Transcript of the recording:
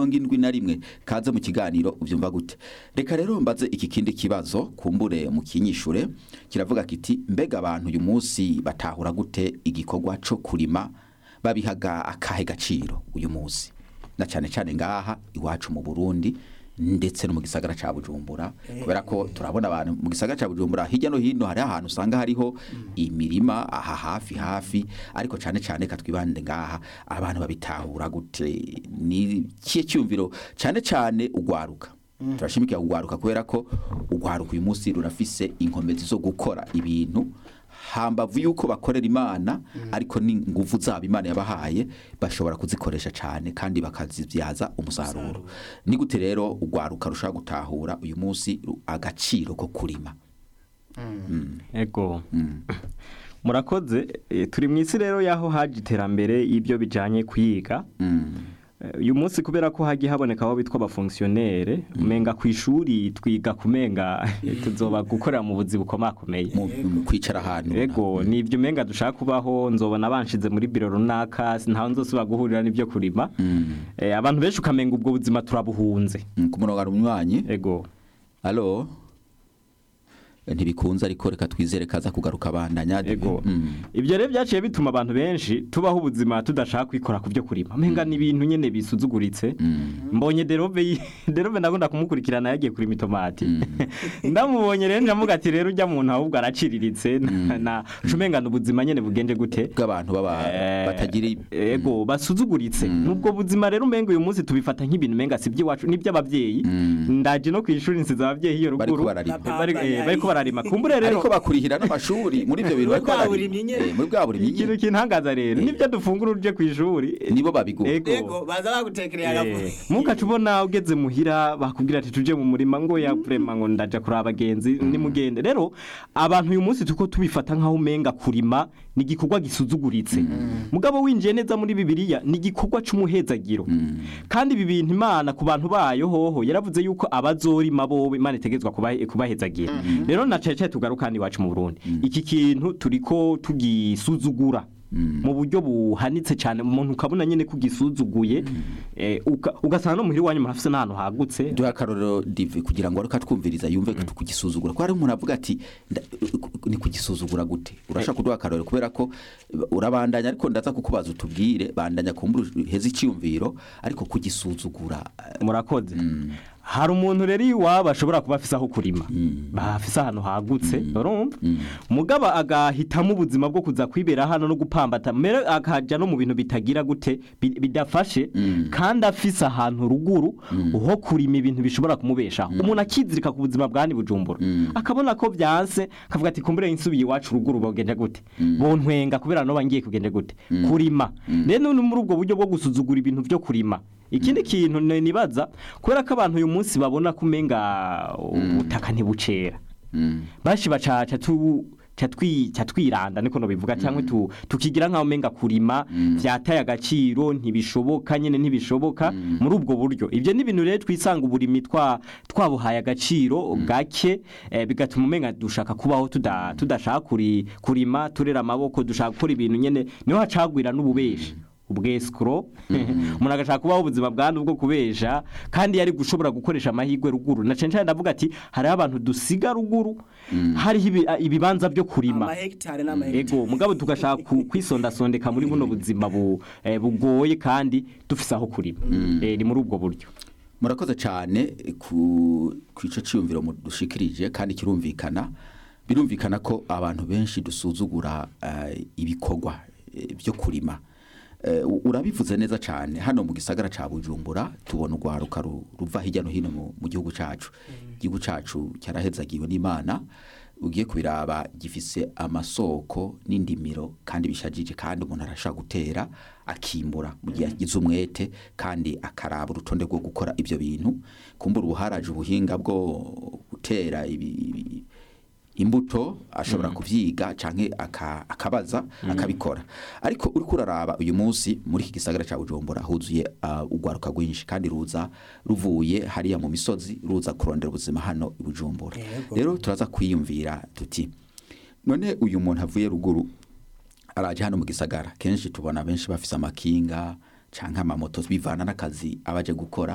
mirongo indwi na rimwe kaze mu kiganiro ubyumva gute reka rero mbaze iki kindi kibazo kumbure mu kinyishure kiravuga kiti mbega abantu uyu munsi batahura gute igikorwa co kurima babihaga akahe gaciro uyu munsi na cyane cyane ngaha iwacu mu Burundi ndetse no mu gisagara ca Bujumbura kubera ko turabona abantu mu gisagara ca Bujumbura hirya no hino hari ahantu usanga hariho imirima aha hafi hafi ariko cyane cyane katwibande ngaha abantu babitahura gute ni kiye cyumviro cyane cyane ugwaruka turashimikira ugwaruka kubera ko ugwaruka uyu munsi rurafise inkomezi zo gukora ibintu hambavu yuko bakorera imana ariko n'inguvu zabo imana yabahaye bashobora kuzikoresha cyane kandi bakazibyaza umusaruro ni gute rero ugwaruka rushaka gutahura uyu munsi ru- agaciro ko kurima ego murakoze eh, turi mu isi rero y'aho haje iterambere y'ibyo bijyanye kuyiga Eh, uyu munsi kubera ko hagiye haboneka aho bitwa abafonksiyonere umenga ku ishuri twiga kumenga tuzoba gukorera mu buzi bukomakomeye mu mu kwicara ahantu ego ni ibyo umenga dushaka kubaho nzobona banshize muri biro runaka ntawe nzosubira guhurira n'ibyo kurima Eh, abantu benshi ukamenga ubwo buzima turabuhunze Mm, ku murongo hari umunywanyi ego alo ntibikunze ariko reka twizere kaza kugaruka bandanya ego Mm. ibyo rero byaciye bituma abantu benshi tubaho ubuzima tudashaka kwikora ku byo kurima amenga ni ibintu nyene bisuzuguritse mbonye derove yi- derove ndakunda kumukurikirana yagiye kurima itomati ndamubonye rero ndamuga ati rero ujya muntu ahubwo araciriritse na- na cumengana ubuzima nyene bugenje gute bw'abantu baba Eh, batagira i- ego basuzuguritse nubwo buzima rero umenga uyu munsi tubifata nk'ibintu umenga si iby'iwacu n'iby'ababyeyi ndaje no ku ishuri nsize ababyeyi iyo Bariko ruguru bararima. Bari- eh, bariko bararima kumbure rero ariko bakurihira n'amashuri muri ibyo bintu Muri bariko bwa bararima. burimyi nyene. Eh, muri bwa burimyi ikintu nyene. kintangaza rero nibyo dufungura uje ku ishuri nibo babigura Ego. ego baza bagutekereye agafu Eh, mukaca ubona ugeze muhira bakubwira ati tuje mu murima ngo ya vrema ngo ndaja kuri abagenzi nimugende rero abantu uyu munsi tuko tubifata nkaho umenga kurima ni igikorwa gisuzuguritse mugabo winjiye neza muri bibiliya ni igikorwa c'umuhezagiro kandi ibi bintu imana ku bantu bayo hoho yaravuze yuko abazorima bobo imana itegezwa kubahe- kubahezagira rero na cane cane tugaruka hano iwacu mu burundi iki kintu turiko tugisuzugura mu buryo buhanitse cyane umuntu ukabona nyine ko ugisuzuguye eh, uka- ugasanga no muhira iwanyu murafise n'ahantu hagutse duha akarorero dive kugira ngo ariko twumviriza yumve ko kugisuzugura ko hari umuntu avuga ati nda- ni kugisuzugura gute urashaka kuduha akarorero kubera ko urabandanya ariko ndaza kukubaza utubwire bandanya kumbura heza icyumviro ariko kugisuzugura eh, murakoze hari umuntu rero iwabo ashobora kuba afise aho kurima afise ahantu hagutse urumva mugaba agahitamo ubuzima bwo kuza kwibera hano no gupambata mbere akaja no mu bintu bitagira gute bi- bidafashe kandi afise ahantu ruguru ho kurima ibintu bishobora kumubeshaho umuntu akizirika ku buzima bwani bujumbura akabona ko byanse akavuga ati kumbure insubiye iwacu ruguru bogende gute bontwenga kubera no bangiye kugende gute kurima rero ni muri ubwo buryo bwo gusuzugura ibintu byo kurima ikindi kintu ni- nibaza kubera ko abantu uyu munsi babona ko umenga ubutaka ntibucera bashi bacaca tu ca twi- ca twiranda niko no bivuga cyangwa tu, tukigira nkaho umenga kurima vyataye agaciro ntibishoboka nyene ntibishoboka muri ubwo buryo ivyo ni ibintu rero twisanga uburimi twa twabuhaye agaciro gake eh, bigatuma umenga dushaka kubaho tuda, tudashaka kuri, kurima turera amaboko dushaka gukora ibintu nyene niho hacagwira n'ububeshi ubwesikoro umuntu agashaka kubaho ubuzima bwandu bwo kubesha kandi yari gushobora gukoresha amahirwe ruguru na cyane cyane ndavuga ati hariho abantu dusiga ruguru hariho ibi- ibibanza byo kurima amahegitari n'amahegitari ego mugabo tugashaka ku- kwisondasondeka muri buno buzima bu- eh, bugoye kandi dufise aho kurima Eh, ni muri ubwo buryo murakoze cyane ku ku ico cyumviro dushikirije kandi kirumvikana birumvikana ko abantu benshi dusuzugura eh, ibikorwa eh, byo kurima Eh, u- urabivuze neza cyane hano mu gisagara ca Bujumbura tubona urwaruka ru- ruva hirya no hino mu- mu gihugu cacu igihugu cacu cyarahezagiwe n'Imana ugiye kubiraba gifise amasoko n'indimiro kandi bishajije kandi umuntu arashaka gutera akimbura mu gihe agize umwete kandi akaraba urutonde rwo gukora ibyo bintu kumbura ubuharaje ubuhinga bwo gutera ibi, ibi- imbuto ashobora kuvyiga canke aka- akabaza akabikora ariko uriko uraraba uyu munsi muri iki gisagara ca Bujumbura huzuye uh, urwaruka rwinshi kandi ruza ruvuye hariya mu misozi ruza kurondera ubuzima hano i Bujumbura Yego. rero turaza kwiyumvira tuti none uyu muntu avuye ruguru araje hano mu gisagara kenshi tubona benshi bafise amakinga canke amamoto bivana n'akazi abaje gukora